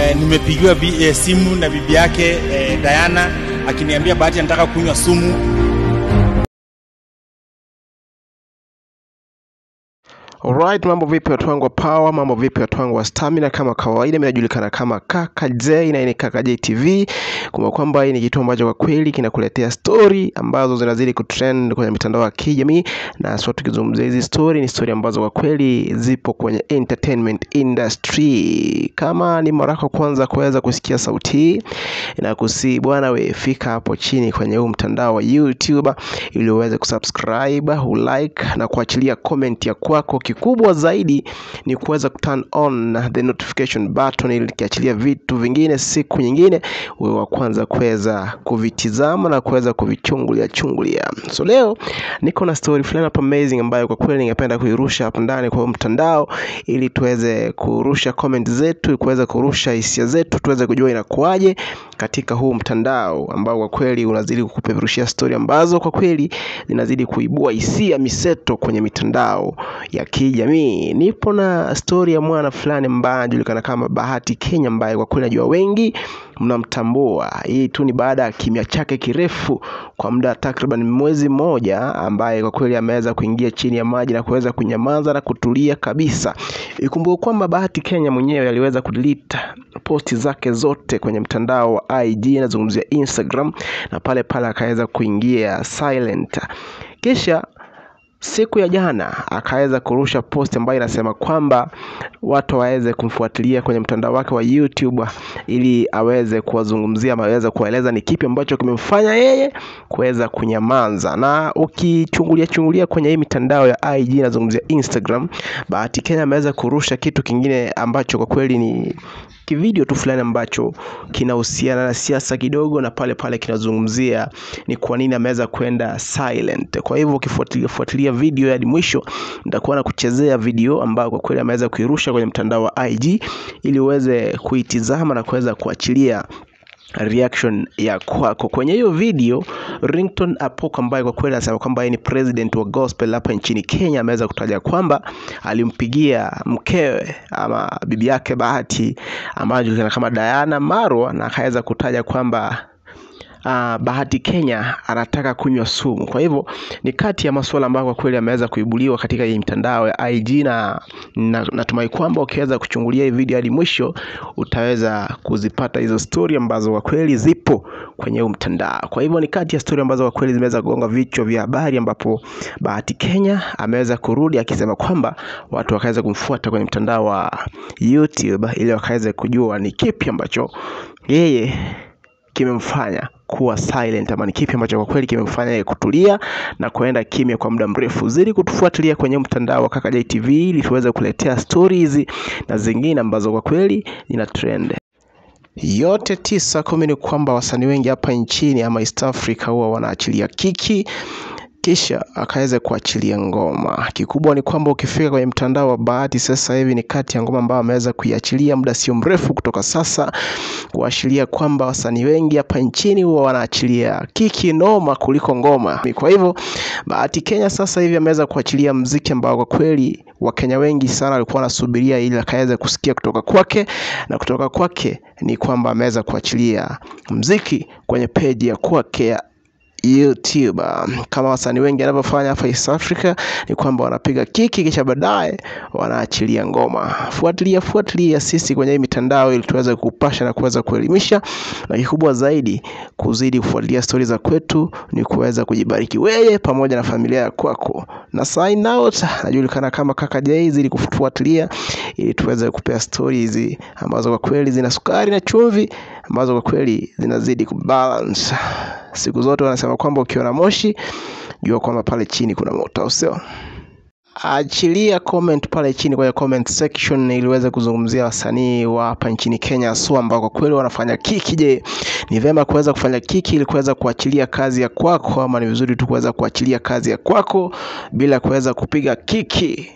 eh, nimepigiwa bi, eh, simu na bibi yake eh, Diana akiniambia Bahati anataka kunywa sumu. Alright, mambo vipi watu wangu wa power, mambo vipi watu wangu wa stamina? Kama kawaida, mimi najulikana kama Kaka J na hii ni Kaka J TV. Kumbuka kwamba hii ni kitu ambacho kwa kweli kinakuletea story ambazo zinazidi kutrend kwenye mitandao ya kijamii, na sio tukizungumzia hizi story, ni story ambazo kwa kweli zipo kwenye entertainment industry. Kama ni mara yako kwanza kuweza kusikia sauti hii, na kusi bwana, we fika hapo chini kwenye huu mtandao wa YouTube ili uweze kusubscribe, ulike na kuachilia comment ya kwako kikubwa zaidi ni kuweza kuturn on the notification button ili kiachilia vitu vingine siku nyingine uwe wa kwanza kuweza kuvitizama na kuweza kuvichungulia chungulia. So leo niko na story fulani hapa amazing ambayo kwa kweli ningependa kuirusha hapo ndani kwa huu mtandao ili tuweze kurusha comment zetu, kuweza kurusha hisia zetu, tuweze kujua inakuwaje katika huu mtandao ambao kwa kweli unazidi kukupeperushia story ambazo kwa kweli zinazidi kuibua hisia miseto kwenye mitandao ya kijamii. Nipo na stori ya mwana fulani ambaye anajulikana kama Bahati Kenya, ambaye kwa kweli najua wengi mnamtambua. Hii tu ni baada ya kimya chake kirefu kwa muda takriban mwezi mmoja, ambaye kwa kweli ameweza kuingia chini ya maji na kuweza kunyamaza na kutulia kabisa. Ikumbuke kwamba Bahati Kenya mwenyewe aliweza kudelete posti zake zote kwenye mtandao wa IG, nazungumzia Instagram, na pale pale akaweza kuingia silent kisha siku ya jana akaweza kurusha post ambayo inasema kwamba watu waweze kumfuatilia kwenye mtandao wake wa YouTube ili aweze kuwazungumzia ama aweze kuwaeleza ni kipi ambacho kimemfanya yeye kuweza kunyamaza. Na ukichungulia chungulia kwenye hii mitandao ya IG, nazungumzia Instagram, Bahati Kenya ameweza kurusha kitu kingine ambacho kwa kweli ni kivideo tu fulani ambacho kinahusiana na siasa kidogo, na pale pale kinazungumzia ni kwa nini ameweza kwenda silent. Kwa hivyo ukifuatilia fuatilia video hadi mwisho, nitakuwa na kuchezea video ambayo kwa kweli ameweza kuirusha kwenye mtandao wa IG ili uweze kuitizama na kuweza kuachilia reaction ya kwako kwenye hiyo video. Ringtone Apoko ambaye kwa kweli anasema kwamba yeye ni president wa gospel hapa nchini Kenya ameweza kutaja kwamba alimpigia mkewe ama bibi yake Bahati ambaye anajulikana kama Diana Marwa na akaweza kutaja kwamba Uh, Bahati Kenya anataka kunywa sumu. Kwa hivyo ni kati ya masuala ambayo kwa kweli ameweza kuibuliwa katika hii mtandao ya IG, na natumai kwamba ukiweza kuchungulia hii video hadi mwisho utaweza kuzipata hizo story ambazo kwa kweli zipo kwenye huu mtandao. Kwa hivyo ni kati ya story ambazo kwa kweli zimeweza kugonga vichwa vya habari, ambapo Bahati Kenya ameweza kurudi akisema kwamba watu wakaweza kumfuata kwenye mtandao wa YouTube ili wakaweze kujua ni kipi ambacho yeye kimemfanya kuwa silent ama ni kipi ambacho kwa kweli kimemfanya yeye kutulia na kuenda kimya kwa muda mrefu. Zidi kutufuatilia kwenye mtandao wa Kaka J TV ili tuweze kuletea stories na zingine ambazo kwa kweli zina trend. Yote tisa kumi ni kwamba wasanii wengi hapa nchini ama East Africa huwa wanaachilia kiki kisha akaweza kuachilia ngoma. Kikubwa ni kwamba ukifika kwenye mtandao wa Bahati sasa hivi ni kati ya ngoma ambayo ameweza kuiachilia muda sio mrefu kutoka sasa, kuashiria kwamba wasanii wengi hapa nchini huwa wanaachilia kiki noma kuliko ngoma. Kwa hivyo Bahati Kenya sasa hivi ameweza kuachilia mziki ambao kwa kweli Wakenya wengi sana walikuwa wanasubiria ili akaweza kusikia kutoka kwake, na kutoka kwake ni kwamba ameweza kuachilia mziki kwenye peji ya kwake ya YouTube. Kama wasanii wengi wanavyofanya hapa East Africa ni kwamba wanapiga kiki kisha baadaye wanaachilia ngoma. Fuatilia fuatilia sisi kwenye hii mitandao ili tuweze kupasha na kuweza kuelimisha, na kikubwa zaidi kuzidi kufuatilia stori za kwetu ni kuweza kujibariki wewe pamoja na familia ya kwako. Na sign out, najulikana kama Kaka J, zidi kufuatilia ili tuweze kupea stori hizi ambazo kwa kweli zina sukari na chumvi ambazo kwa kweli zinazidi kubalance. Siku zote wanasema kwamba ukiona moshi jua kwamba pale chini kuna moto, au sio? Achilia comment pale chini kwenye comment section ili uweze kuzungumzia wasanii wa hapa nchini Kenya haswa ambao kwa kweli wanafanya kiki. Je, ni vema kuweza kufanya kiki ili kuweza kuachilia kazi ya kwako, ama ni vizuri tu kuweza kuachilia kazi ya kwako bila kuweza kupiga kiki?